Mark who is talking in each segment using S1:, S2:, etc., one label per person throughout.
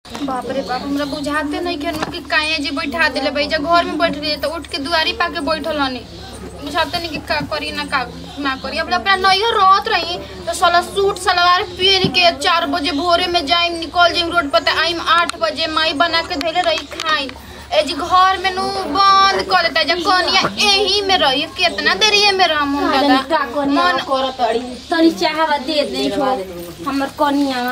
S1: बाप रे बाप हमरा बुझाते नहीं कि कि काहे जी बैठा देले भाई जब घर में बैठ रही तो उठ के दुआरी पाके बैठल हनी बुझाते नहीं कि का करी ना का ना करी अब अपना नैहर रहत रही तो साला सूट सलवार पहन के चार बजे भोरे में जाइम निकल जाइम रोड पर आइम आठ बजे माई बना के धैले रही खाई ए जी घर में नु बंद कर देता जब कनिया एही में रही कितना देरी में रहम हम दादा
S2: का कनिया
S1: मन
S2: कर तड़ी तनी चाहवा दे दे हो हमर कनिया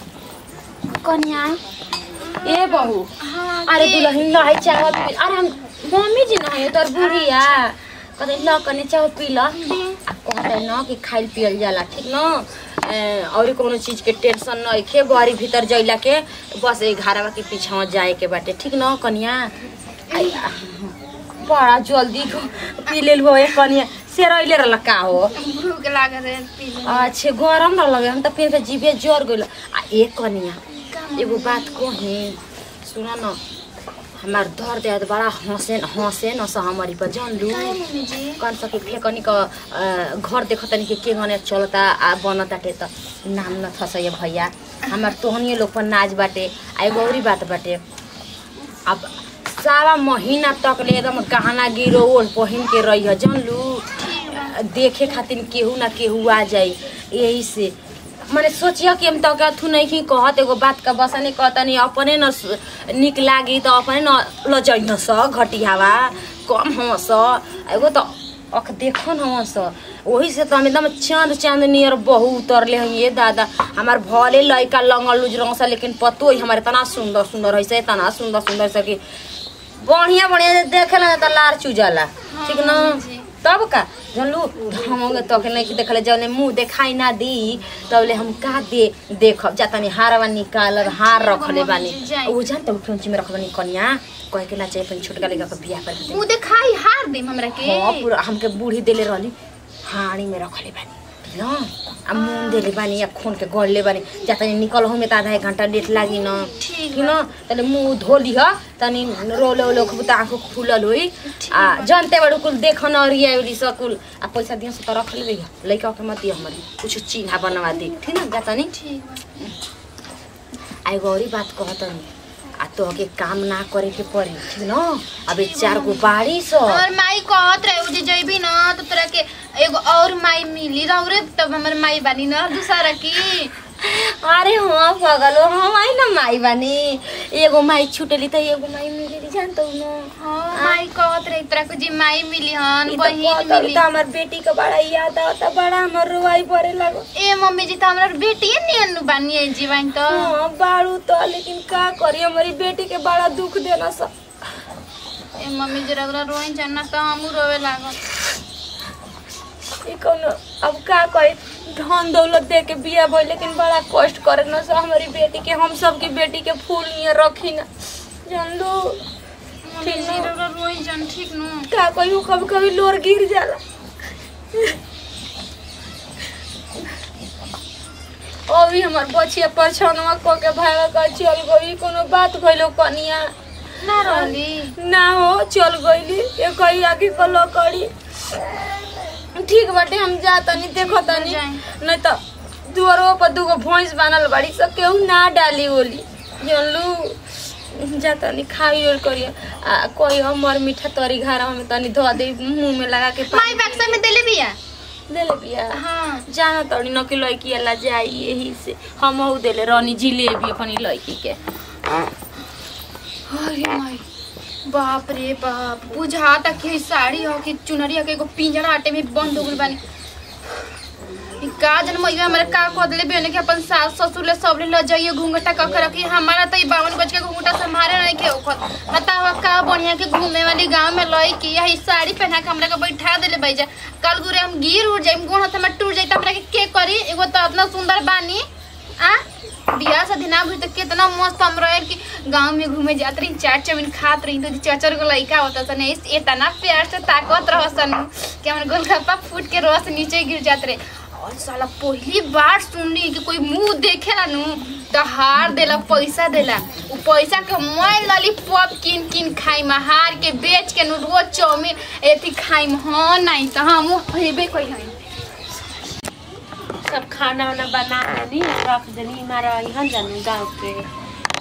S2: कनिया ए बहू
S1: हाँ,
S2: अरे
S1: के-
S2: दुल्हन न है चाहवा पी अरे हम मम्मी जी न है तोर बुढ़िया कदे ल कने चाह पी ल कहते न कि खाइल पियल जाला ठीक न ए, और कोनो चीज के टेंशन न खे बारी भीतर जइला के बस ए घरवा के पीछा जाए के बाटे ठीक न कनिया आई, आ, बड़ा जल्दी पी लेल हो ए कनिया से रहिले रहल का हो
S1: भूख लागत है पी ले।
S2: अच्छे गरम न लगे हम त फिर जीवे जर गइल आ एक कनिया एगो बात कही सुन न हमार दर दे बड़ा हंसे हंसे न स हमारी पर जान लू
S1: काहे मम्मी जी
S2: कौन सा कि फेकनी क अ, घर देखतनी कि के गने चलता आ बनताटे त नाम न थस ये भैया हमार तोहनिए लोग पर नाच बाटे आ एगो औरी बात बाटे अब सारा महीना तक ले एकदम गहना गिरो ओढ़ पहिन के रही है जान लू देखे खातिर केहू ना केहू आ जाई यही से माने सोचिया कि हम तक अथु नहीं कि कहत एगो बात का बस नहीं कहता नहीं अपने न स- निक लागी तो अपने न लजैन स घटियावा कम हम स एगो तो अख देखन हम स वही से तो हम एकदम चांद चांद नियर बहु उतरले हैं ये दादा हमार भले लड़का लंगल लुज रंग सा लेकिन पतो ही हमारे तना सुंदर सुंदर है से तना सुंदर सुंदर से कि बढ़िया बढ़िया देखे ला तो लार चुजाला ठीक न
S1: मम्मी जी।
S2: तब का जानलू हम तो के नहीं देखले जौने मुंह देखाई ना दी तबले हम का दे देखब जा तनी हारवा निकाल हार रखले बानी
S1: मम्मी जी, जाई।
S2: उ जान त उठौंची में रखबनी कन्या कहे के ना चाहिए अपन छोटका लड़का के बियाह कर दे
S1: मुँह देखाई हार दे हमरा के
S2: हाँ पूरा हमके बूढ़ी देले रहली हाड़ी में रखले बानी न आ मुंह देले बानी या खून के गड़ले बानी जा तनी निकल हो में त आधा एक घंटा लेट लागी न
S1: ठीक
S2: कि न तनी मुंह धोली ह तनी रोले ओले खूब त आँखो खुलल होई आ जनते बड़ू कुल देख न अरिया उरी सकुल आ पैसा दिया से त रख लेबे लइका के मत दिया हमरे कुछ चिन्हा बनवा दे ठीक न जा तनी
S1: ठीक
S2: आ एगो औरी बात कहतनी आ तो के काम ना करे के पड़ी ठीक न अबे चार गो बाड़ी स
S1: हमर माई कहत रहे उजे जइबी न तो तोरा के एगो और माई मिली रहू रे तब हमर माई बानी न दूसरा की
S2: अरे हाँ पगलो हम आई ना माई बानी एगो माई छुटली त एगो माई मिलेली जानत न
S1: हाँ माई कहत रहे तोरा के जी माई मिली हन
S2: ई त
S1: बहिन
S2: कहतल
S1: मिली
S2: त हमर बेटी के बड़ा याद आवता बड़ा हमर रुवाई परे लागो
S1: ए मम्मी जी तो हमरा बेटिए नियन बानी है जीवन तो
S2: हाँ बारू त लेकिन का करी हमारी बेटी के बड़ा दुख देना सा
S1: ए मम्मी जी रगरा रोइन जाना तो हमू रोवे लागल
S2: ई कौनो अब का करी धन दौलत दे के बिया भइल लेकिन बड़ा कष्ट करे न सा हमारी बेटी के हम सब की बेटी के फूल नियर रखी ना जान लो
S1: मम्मी जी रगरा रोइन जान ठीक नु
S2: का कहियो कभी कभी लोर गिर जाला अभी हमार बचिया परछनवा क के भागा कर चल गई कोनो बात भइलो कनिया
S1: ना रहली
S2: ना हो चल गईली ये कही आगे को लकड़ी ठीक बाटे हम जा तनी देखो तनी
S1: जाएं।
S2: नहीं तो दुआरो पर दूगो भैंस बानल बाड़ी सब केहू ना डाली ओली जानलू जा तनी खाई और करिए आ कोई हमर मीठा तरी घारा में तनी धो दे मुंह में लगा के
S1: माई बक्सा में देले बिया
S2: दे ले बिया
S1: हाँ
S2: जाना तड़ी न कि लड़की अला जाई यही से हम हऊ देले रानी जिलेबी अपनी लड़की के
S1: अरे माई बाप रे बाप बुझाता कि साड़ी हो कि चुनरिया के एगो पिंजरा आटे में बंद हो गइल बानी ई का जन मैया हमरे का कह देले बेने के अपन सास ससुर ले सब ले ल जाइए घूंघटा क कर रखी हमारा तो ई बावन गज के घूंघटा संभारे नहीं के ओखत बतावा का बढ़िया के घूमे वाली गांव में लई कि यही साड़ी पहना के हमरा के बैठा देले बैजा कल गुरे हम गिर उड़ जाइम गोड़ हाथ में टूट जाई त हमरा के के करी एगो तो इतना सुंदर बानी आ बियाह शादी ना भइल त कितना मस्त हम रहे कि गांव में घूमे जात रही चाट चाउमीन खात रही तो चचर को लइका होता सन इस इतना प्यार से ताकत रह सन कि हमर गोलगप्पा फूट के रस नीचे गिर जात रहे और साला पहली बार सुनली कि कोई मुंह देखेला नु तो हार देला पैसा देला उ पैसा के मैं लॉलीपॉप किन किन खाई हार के बेच के नु रोज चाउमीन एथी खाई हाँ नहीं तो हम हेबे कोई हई
S2: सब खाना वाना बना दी रख देनी हमारा यहाँ जानू गाँव के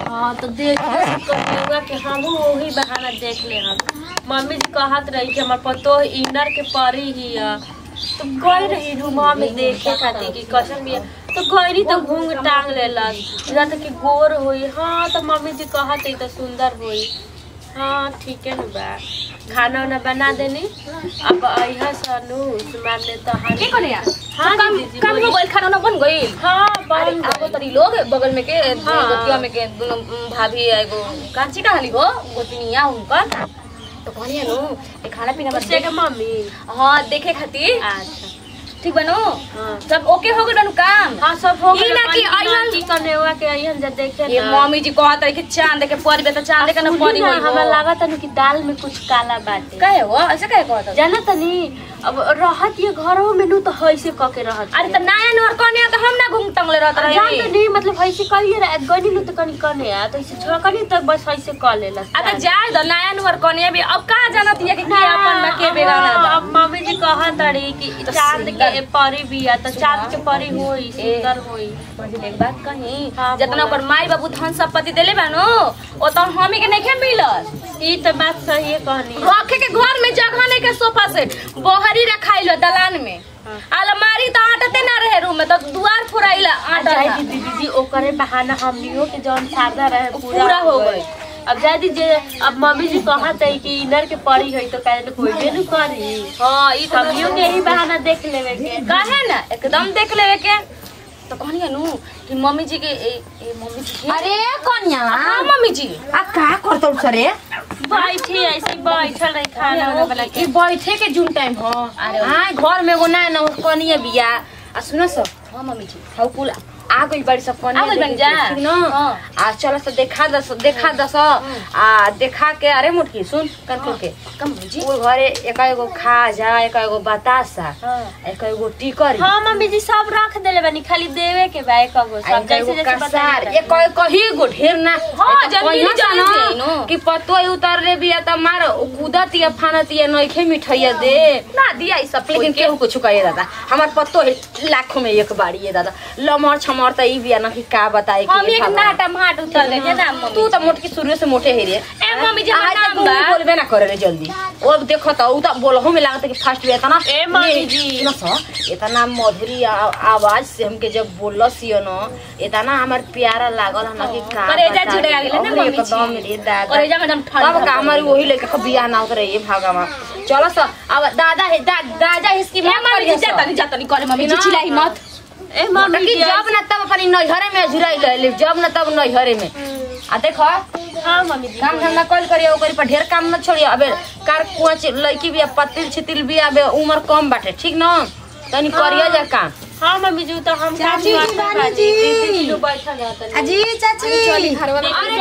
S3: हाँ तो देख कहिएगा कि हम वही बहाना देख ले हम मम्मी जी कहत रही कि हमार पतो इनर के परी ही है तो गई रही रूमा में देखे खातिर कि कसम भी है। तो गई तो घूंग टांग लेलस या तो कि गोर होई हाँ तो मम्मी जी कहत रही तो सुंदर होई हाँ ठीक है बा खाना वाना बना देनी अब अइहा सनु मारने तो
S2: के
S3: हरी
S2: करे यार
S3: हाँ
S2: काम
S3: दीदी,
S2: काम
S3: वही।
S2: हो गइल खाना ना बन गइल
S3: हाँ
S2: अरे
S3: बन
S2: आगो
S3: गई।
S2: तरी लोग बगल में के
S3: हाँ।
S2: गोतिया में के दोनों उम, भाभी एगो कांची कहाली हो गोतिनिया उनकर तो कहलिए नु ए खाना पीना बस
S3: उससे के मम्मी
S2: हाँ देखे खातिर
S3: अच्छा
S2: ठीक बनू
S3: हाँ
S2: सब ओके हो गइल बनू काम
S3: हाँ सब हो
S2: ई
S3: गइल
S2: ना कि
S3: बनी
S2: अइहन-
S3: की करने हुआ के अइहन जे देखे
S2: ये
S3: ना।
S2: मम्मी जी कहत रही कि चांद के परी बे तो चांद के ना
S3: सुनी
S2: परी
S3: ना,
S2: होई
S3: हमरा लागत है कि दाल में कुछ काला बाटे
S2: कहे हो ऐसे कहे कहत हो?
S3: जाना तनी अब रहत ये घरों में नु तो हैसे क के रहत
S2: अरे त नया नोर कने तो हम ना घूम टंगले रहत रही
S3: जान तो नहीं मतलब हैसे कहिए रे गनी नु तो कनी कने आ तो ऐसे झकनी तक बस हैसे क लेला
S2: अगर जाए तो नया नोर कने भी अब कहाँ जानत है कि के अपन बा के बेगाना बा
S3: अब मम्मी जी कहत रही कि
S2: तो
S3: चांद
S2: सुंदर।
S3: के परी भी आ तो चांद के परी होई सुंदर होई
S2: मुझे एक बात कही
S3: हाँ,
S2: जितना
S3: बोला।
S2: ओकर माई बाबू धन संपत्ति देले बानो ओ तो हमी के नहीं मिलत
S3: ई तो बात सही है कहनी
S2: रखे के घर में जगह नहीं के सोफा से बहरी रखाइलो दलान में
S3: हाँ।
S2: अलमारी तो आटते ना रहे रूम में तो दुआर फुराइला आटा
S3: जाए
S2: था।
S3: दीदी दीदी ओकरे बहाना हमनियो के जौन सादा रहे पूरा,
S2: पूरा हो गई।
S3: अब जाए दीजिए अब मम्मी जी कहत है कि इनर के पड़ी है तो कहे न कोई भी न करी
S2: हाँ ई तो
S3: हमनियो के यही बहाना देख लेवे के
S2: काहे ना एकदम देख लेवे के तो कहनी नु कि मम्मी जी के ए, ए मम्मी जी के
S4: अरे कन्या
S2: हाँ मम्मी जी
S4: आ का करतौ सरे
S3: बैठी ऐसे ही बैठल रही खाना वाना बना के
S2: ई बैठे के जून टाइम हो
S4: अरे
S2: हाँ घर में एगो नया ना कनिया बिया आ सुनो सब हाँ मम्मी जी हाउ कुल आ गई बड़ी सब कनिया
S4: आ गइल बन
S2: देखे
S4: जा।
S2: के, ठीक न
S4: हाँ।
S2: आ चल सब देखा दस देखा दस आ देखा के अरे मुटकी सुन कर खोल के
S4: कम बुझी
S2: वो घरे एक एगो खाजा एक एगो बतासा
S3: हाँ।
S2: एक एगो टिकरी
S3: हाँ मम्मी जी सब रख देले बनी खाली देवे के बा एक गो
S2: आ
S3: सब
S2: एक
S3: जैसे
S2: एगो
S3: जैसे
S2: कसार
S3: बताइए
S2: एक एक कही गो ढेर ना
S4: हाँ,
S2: ए तो
S4: जल्दी
S2: कहिया
S4: जल्दी
S2: जाना
S4: दे, नो।
S2: कि पतो ही उतर रे बिया त मार कूदत या फानत या नइखे मिठैया दे ना दिया ई सब लेकिन केहू कुछ कहे दादा हमार पतो है लाखों में एक बाड़ी है दादा लमर छमर त ई बिया ना कि का बताए
S4: हम
S2: कि
S4: एक नाटा माट उतर ले जे ना
S2: तू त मोटकी शुरू से मोटे है रे
S4: ए मम्मी जी
S2: आज
S4: नाम
S2: तू
S4: बा
S2: बोलबे ना करे रे जल्दी अब देखो त उ त बोलहु में लागत कि फास्ट बे तना
S3: ए मम्मी जी।
S2: सुनो स इतना मधुरी आ- आवाज से हमके जब बोलस यो न इतना हमार प्यारा लागल हम कि का
S4: करेजा
S2: बता
S4: जुड़े
S2: दी।
S4: आगेले ना
S2: अरे
S4: मम्मी
S2: एकदम
S4: जी।
S2: रे दादा
S4: करेजा में एकदम ठंडा
S2: तब का हमारी वही लेके के बियाह ना उतरे ये भागवा चलो स अब दादा है दा, दादा इसकी
S4: ए
S2: मत
S4: मम्मी जी
S2: करिए स।
S4: जाता नहीं जाता नहीं करे मम्मी जी
S2: ना।
S4: चिल्लाई मत
S3: ए मम्मी
S2: कि
S3: जी
S2: जब ना तब अपनी नैहरे में झुराई ले जब ना तब नैहरे में आ देखो
S3: हाँ मम्मी जी
S2: काम धंधा कल करिए ओकरी पर ढेर काम मत छोड़िए अबे कार कुछ लड़की भी पतिल छितिल भी अबे उम्र कम बाटे ठीक न तनी करिए जा काम
S3: हाँ मम्मी जी तो हम काम
S4: चाची,
S3: करते
S4: रानी
S3: बानी।
S4: जी।
S3: दीदी जी बैठल रहतनी।
S4: अजी चाची
S3: चली
S4: अरे
S3: अरे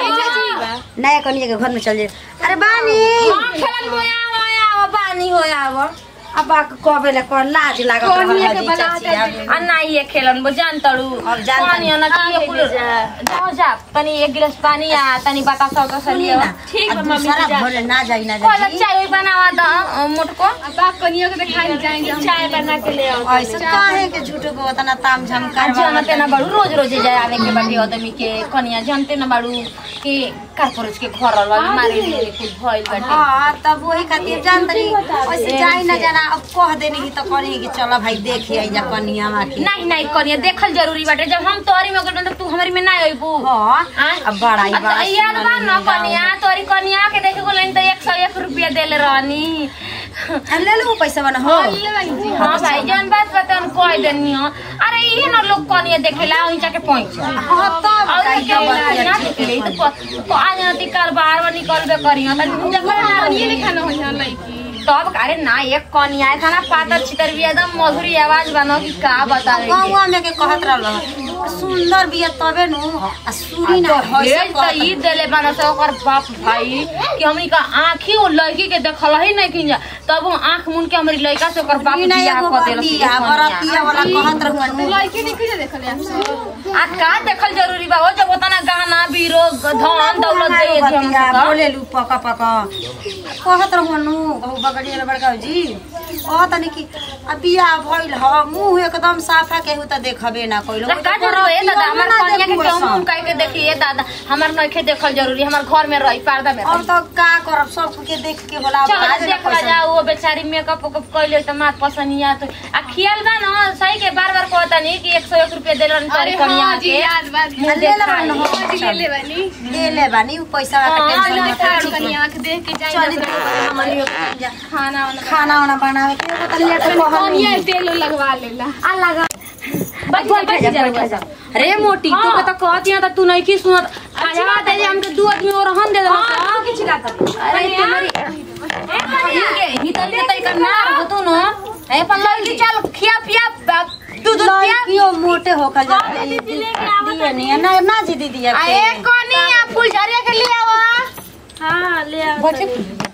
S4: का नया कनिया के घर में चल जाए अरे बानी
S2: खेलन मोया मोया पानी होया अब
S4: अब आ कबे ले कर लाज लागत
S1: कनिया
S4: रहल
S1: के
S4: जी
S1: बला
S4: चाची
S1: हटा
S4: आगे।
S2: आ ना ये खेलन बो जान तड़ू
S4: अब जान
S2: पानी
S4: तनी।
S2: ना कि
S3: आगे
S2: कुल
S3: ले जा।
S2: जाओ जा तनी एक गिलास पानी आ तनी बतासा तो
S4: सुनी
S2: सलिए
S4: ना
S3: ठीक
S4: आ
S3: बा, मम्मी
S4: दूसरा
S3: जी जा।
S4: भोरे ना जाई ना
S2: कोला
S4: जी
S2: चाय बनावा द मोटको
S1: अब आप कनिया के दिखाई जाएंगे हम
S3: चाय बना के ले आओ
S4: ऐसे काहे के झूठो को उतना ताम झाम
S2: आ जानते
S4: करवा
S2: ना बाड़ू रोज रोज जाए आवे के बाटी आदमी के कनिया जानते ना बाड़ू कि कारपोरेज के घर वाला मारे ले कुछ भइल बाटे
S4: हाँ तब वही खातिर जान तनी वैसे जाई ना जाना अब कह देनी की तो करी कि चलो भाई देखी आई जा कनिया मा के
S2: नहीं नहीं कनिया देखल जरूरी बाटे जब हम तोहरी में गइल तू हमारी में ना अइबू
S4: हाँ
S2: आय?
S4: अब बड़ा ही बड़ा
S2: याद बा न कनिया तोरी कनिया के देखे गोलन त 101 रुपया देले रहनी
S4: ले लो पैसा बना हो
S2: हां भाई जौन बात बतन कह देनी हो अरे इहे न लोग कनिया देखेला ओइचा के पहुंच
S4: हाँ तब
S2: और
S4: काई
S2: के
S4: तो
S2: ना
S4: बतिया
S2: देखेले तो तो आज नती कारोबार में निकलबे करियो त जगह
S1: कनिया ने खाना हो यहाँ लड़की
S2: तब अरे ना एक कनिया है खाना पातर छितर भी एकदम मधुरी आवाज बनो कि का बता रही
S4: गाँव में के कहत रहल सुंदर बिया तबे नु आ सुरी ना
S2: भेज
S4: हंसे
S2: त ई देले बान से ओकर बाप भाई कि हमनी का आँखी ओ लड़की के देखल ही नहीं कि तब वो आंख मुन के हमारी लड़का से ओकर बाप
S4: ई ना
S2: बियाह
S4: एगो
S2: कर देलस
S4: बतिया बरतिया वाला कहत रहुअन
S1: लड़के नहीं कुछ देखले आप सब
S2: आ का देखल जरूरी बा हो जब उतना गहना बीरो धन दौलत दे दी हम
S4: बतिया
S2: सब
S4: बोले लू पका पका कहत रहुअन बहु बगड़ी वाला बड़का जी कहत नहीं कि अब बियाह भइल ह मुंह एकदम साफा केहू त देखबे ना कइलो
S2: ला का जरूर है दादा हमार कन्या के क्यों मुंह काहे के देखिए दादा हमार नइखे देखल जरूरी हमार घर में रही पर्दा में
S4: अब तो का करब सब के देख के होला
S2: चल देख ला जा वो बेचारी मेकअप उकअप कइले त मार पसंदिया तो आ खियाल बा न सही के बार बार कहता नहीं कि 101 रुपया देलन
S1: अरे
S2: तोरी कन्या
S1: हाँ जी
S2: के
S1: याद बात
S2: मुंह
S4: ले ले
S2: देखाई।
S4: बन हो
S1: हाँ जी ले ले बनी
S4: ले ले बानी उ पैसा का
S2: हाँ,
S4: टेंशन
S2: ले
S4: ना
S1: देखा
S4: कर
S1: कनी आंख देख के जाई
S4: चली हमनी
S1: खाना वाना
S4: खाना वाना बनावे के एगो तलिया के कहल
S1: कनिया तेल लगवा लेला
S2: आ लगा बैठ जा बैठ जा बैठ जा रे मोटी तू के त कहती है त तू नहीं की सुनत आया दे दे हमके दू आदमी और हम दे दे हां किछ ला कर अरे तुम्हारी ए भीतर के तरीका ना हो तू न ए अपन लड़की चल खिया पिया दूध दूध पिया
S4: लड़कियों मोटे होकर जाते दिए नहीं ना ना जी दीदी
S2: आ ए कनिया फुलझरिया के ले आवा
S3: हाँ ले आओ
S2: बैठे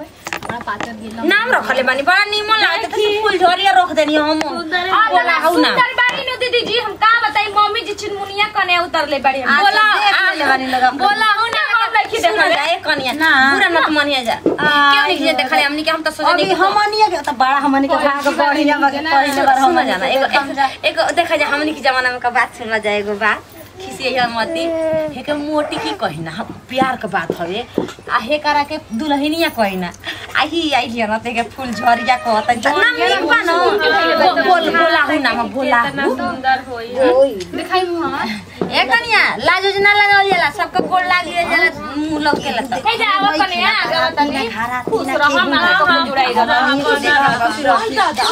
S2: नाम रखले बानी बड़ा निमन लागत त फुलझरिया रख देनी हम आ बोला हौ ना
S3: सुंदर बाड़ी नु दीदी जी हम का बताई मम्मी जी चिनमुनिया कने उतरले बाड़ी हम
S4: बोला
S2: बोला
S4: देख ले बानी लगा
S2: बोला हौ ना हम लड़की देखल जाए कनिया
S4: ना।
S2: पूरा मत मानिया जा क्यों नहीं जे देखले हमनी के हम त सोचनी
S4: अभी हमनी के त बड़ा हमनी के भाग बढ़िया बगे पहिले बार
S2: सुन
S4: हमनी
S2: जाना एगो एगो देखा जा हमनी के जमाना में का बात सुनला जाए एगो बात खिसिया मती हे के मोटी की कहिना हम प्यार के बात हवे आ हे करा के दुल्हनिया कहिना आही आई लिया न ते के फूल झरिया कहत नाम लिख बा न बोल बोल बोला हु नाम बोला
S3: इतना
S2: हु
S3: सुंदर होई
S1: दिखाई मुहां
S2: ए कनिया लाज उज ना लगावल जाला सबके गोड़ लाग लिया जाला मुंह लग के लता
S3: हे जा आवा कने आ आवा तनी
S4: घरा
S3: खुश रह हम हम जुड़ाई रह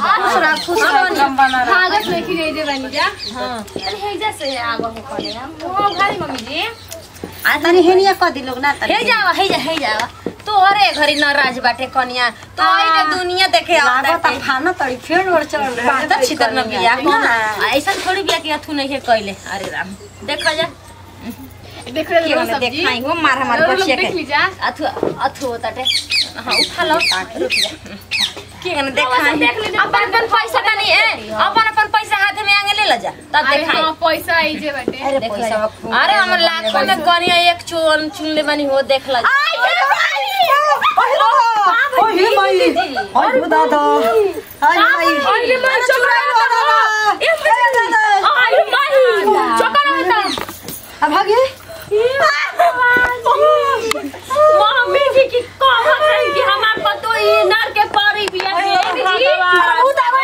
S1: कागज लेके गई दे बनी जा अरे हे जैसे आवा हो कने हम ओ भाई मम्मी जी
S4: आ तनी हेनिया क दिलोग ना तनी
S2: हे जावा हे जा हे जावा तोहरे घरी न राज बाटे कनिया तो आइने दुनिया देखे
S4: लागत
S2: आवता
S4: आ खाना तड़ी फेर और चढ़ रहा
S2: बात छितर न बिया कौन ऐसा थोड़ी बिया कि अथु नहीं है कइले अरे राम देख जा
S1: देख रहे
S2: के
S1: हो
S2: मने
S1: सब्जी
S2: देखाई हो मार हमार
S1: और लोग
S2: बचिया
S1: देख
S2: के
S1: लीजा
S2: अथु अथु होताटे हां उठा लो रुक जा के ने देखाई
S1: देख लीजिए।
S2: अपन अपन पैसा तनी ए अपन अपन पैसा हाथ में आगे ले ल जा तब
S1: अरे
S2: देखाई
S1: हाँ पैसा आई जे बाटे
S4: अरे
S2: देख
S4: पैसा
S2: ला। अरे हमर लाखों में कनिया एक चोन चुनले बनी हो देख ला
S4: ओहे माई ओहे दादा अरे माई अरे माई चुराई लो दादा ए दादा
S3: आई माही चोकर होता
S4: अब भागे
S3: मम्मी जी की कहत रही कि हमार पतो ई नर के परी बिया के भगवान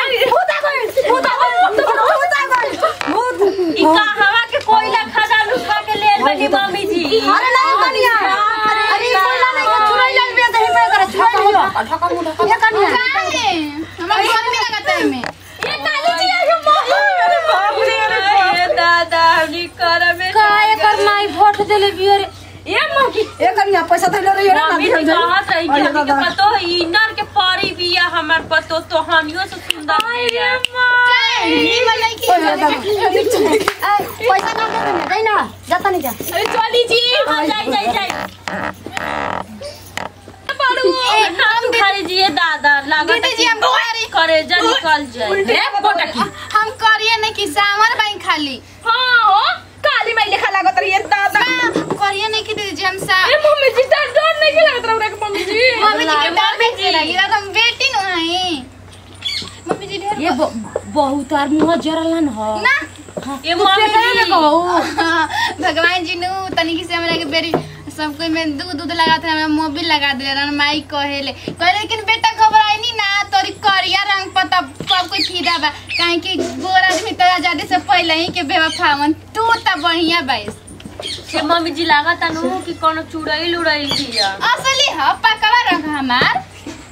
S3: ई कहवा के कोयला खदान उठा के ले बनी मम्मी जी
S4: अरे नहीं कनिया अरे कोयला नहीं के चुराई लाल बिया दही पे करे चुराई लियो ये कनिया
S1: काहे हमारे घर में लगाता है मैं
S3: ये काली जी है मम्मी अरे बाप रे दादा हमनी कर में
S2: काय कर माई भोट देले बियर
S3: ये मम्मी
S4: ये कनिया पैसा थैले रही ना
S3: मम्मी जी कहत रही कि हमनी के पतो ई नर के परी बिया हमार पतो तो हमियो से सुंदर बिया
S1: नहीं मलाई की
S4: पैसा ना दे देना जाई ना जाता नहीं जा
S3: अरे चली जी हाँ जाई जाई जाई पड़ू नाम खाली जी ये दादा लागत
S1: दीदी जी, हम बुआरी।
S3: करे जा निकल जाए
S2: रे बोटकी
S1: हम करिए नहीं कि सामर बाई खाली
S3: हाँ हो काली माई लेखा लागत रही है दादा
S1: करिए नहीं कि दीदी जी हम सा
S3: ए मम्मी जी डर डर नहीं लागत रहा रे मम्मी जी
S1: मम्मी जी के डर नहीं लगी रहा हम बेटी नु हई मम्मी जी ढेर
S2: ये बहुत आर मुंह जरलन हो
S1: ना
S3: ये मम्मी जी
S1: भगवान जी नु तनिक से हमरा के बेरी सब कोई में दूध दूध लगाते हैं हमें मोबिल लगा दे रहा माई कहेले कहे लेकिन बेटा घबराई नहीं ना तोरी करिया रंग पता सब कोई फिदा बा काहे कि गोर आदमी तो आजादी से पहले ही के बेवफावन तू त बढ़िया बाईस
S3: ये मम्मी जी लागत अनु कि कोनो चुड़ैल उड़ैल दिया
S1: असली ह पकवा रंग हमार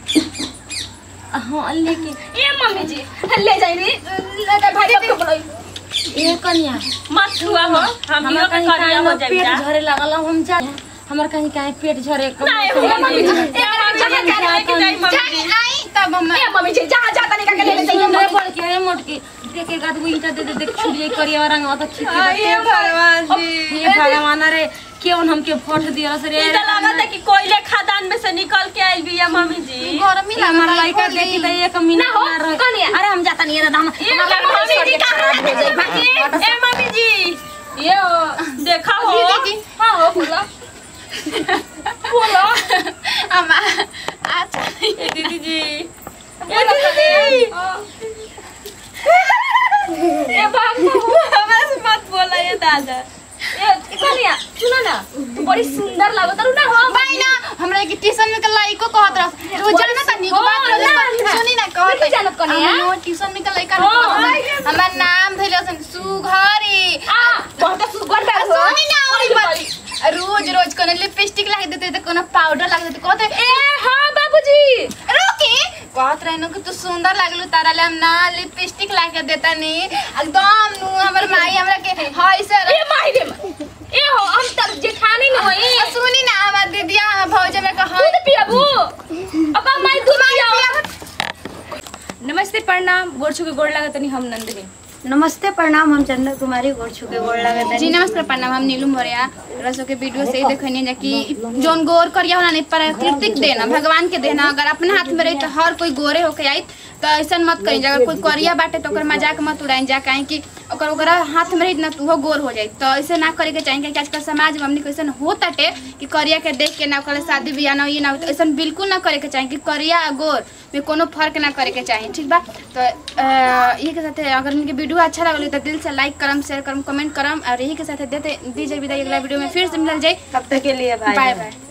S2: हां लेके
S3: ये मम्मी जी ले जाई रे भाई को बोलाई
S2: ए कन्या
S3: मत छुआ हो हम
S2: हमरा
S3: भी
S2: कहीं
S3: करिया हो
S2: कहीं
S3: जाई
S2: पेट झरे लागल हम जा हमर कहीं कहीं पेट झरे
S3: नहीं हो मम्मी जी ए मम्मी जी जा लेके जाई मम्मी
S1: जाई
S3: जी
S1: आई तब हम
S3: ए मम्मी जी जहां जाता नहीं का ले ले जाइए
S2: सुंदर बोल के है मोटकी देख एक आदमी ईंटा दे दे देख छुड़िए करिया रंग तो ठीक है
S3: ये भगवान जी
S2: हे भगवान रे केवन हमके फट दिया रे
S3: ई त लागत है कि कोयले खदान में से निकल के आइल बिया मम्मी जी
S1: गरमी
S2: हमारा
S1: लागल
S2: लड़का देखी तो एक मिनट
S3: ना हो,
S2: ना रहे।
S3: कनिया।
S2: अरे हम जाता नहीं दादा हम
S3: ये
S2: हमारा लड़का
S3: मम्मी जी
S2: शरीर
S3: कहाँ
S2: खराब हो जाई
S3: है? ए मम्मी जी ये हो, देखा हो
S1: दीदी जी।
S3: हाँ हो बोला बोला
S1: अम्मा अच्छा
S3: ए दीदी जी ए दीदी जी ए बाबू हमरा से मत बोला ये दादा ए कनिया सुनो ना बड़ी सुंदर लागत ना हो
S1: भाई ना हमरा के ट्यूशन में कल लइको कहत रह रोज ना त निको
S3: हो,
S1: बात
S3: ना,
S1: रह
S3: ना।
S1: सुनी ना कहत
S3: नहीं जानत कनिया।
S1: हम ट्यूशन में कल लइका
S3: हो,
S1: हमर नाम धइले सन सुघरी
S3: आ बहुत सुंदर
S1: आ, सुनी ना ओरी बात रोज रोज कोनो लिपस्टिक लगा देते त कोनो पाउडर लगा देते कहते
S3: ए हां बाबूजी
S1: रोकी कहत रहनु कि तू सुंदर लागलू तारा ले हम ना लिपस्टिक लगा देता नी एकदम नु हमर माई हमरा के हाय से
S3: ए माई रे ए हो हम तर जेठानी न होई
S1: आ, सुनी ना हमर दीदिया भौजे में कहा
S3: दूध पियाबू अब माई दूध पियाओ
S5: नमस्ते प्रणाम गोड़ छू के गोड़ लागत नहीं हम नंदिनी
S4: नमस्ते प्रणाम हम चंद्र कुमारी गोड़ छू के गोड़ लागत
S1: जी नमस्कार प्रणाम हम नीलू मौर्य रसो के वीडियो से ही देखनी है कि जोन गोर करिया होला नहीं प्राकृतिक देना भगवान के देना अगर अपने हाथ में रही तो हर कोई गोरे होके आई तो ऐसा मत करी अगर कोई करिया बाटे तो ओकर मजाक मत उड़ाई जा काहे कि ओकर ओकरा हाथ में रही ना तो वो गोर हो जाई तो ऐसे ना करे के चाहिए कि आजकल समाज में हमने ऐसा होताटे कि करिया के देख के ना ओकर शादी बियाह ना ये ना हो, तो ऐसा बिल्कुल ना करे के चाहिए कि करिया आ गोर में कोनो फर्क ना करे के चाहिए ठीक बा तो अ, यही के साथ अगर इनके वीडियो अच्छा लगल तो दिल से लाइक करम शेयर करम कमेंट करम और यही के साथ देते दीजिए विदाई अगला वीडियो में फिर से मिलल जाए
S4: तब तक के लिए भाई
S1: बाय बाय